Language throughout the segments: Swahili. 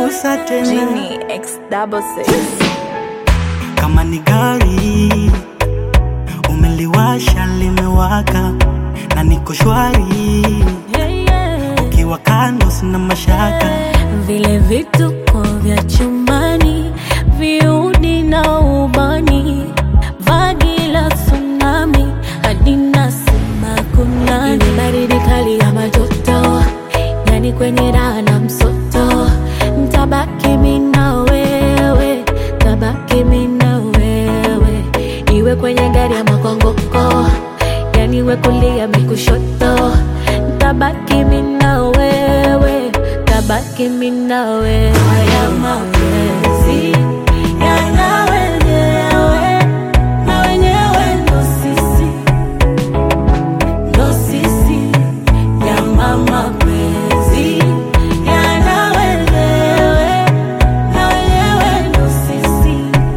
nakosa tena Genie X double six. kama ni gari umeliwasha limewaka na niko shwari ukiwa kando sina mashaka vile vituko vya chumbani viudi na ubani vagi la tsunami hadi nasema kunani Ile baridi kali ya majoto yani kwenye raha na msoto ntabaki mi na wewe tabaki mi na wewe iwe kwenye gari ya makongoko yani iwe kulia mikushoto ntabaki mi na wewe tabaki mi na wewe haya mapenzi yana wenyewe na wenyewe ndo sisi ndo sisi nyama mapenzi yana wenyewe na wenyewe ndo sisi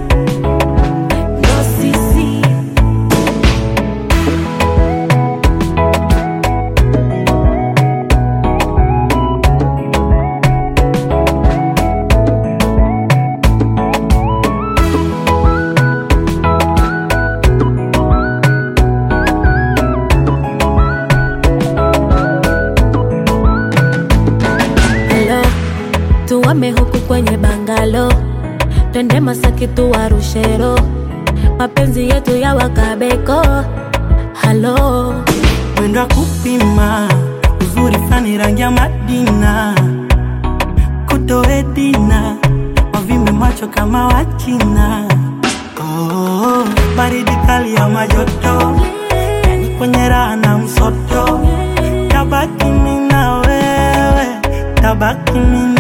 ndo sisi Hello, tuwame huku kwenye bangalo, twende Masaki tuwarushero, mapenzi yetu ya wakabeko. Halo, mwendo wa kupima uzuri fani rangi ya Madina kutoedina wavimbe macho kama Wachina oh, baridi kali ya majoto yani kwenye raha na msoto tabaki mi na wewe tabaki mi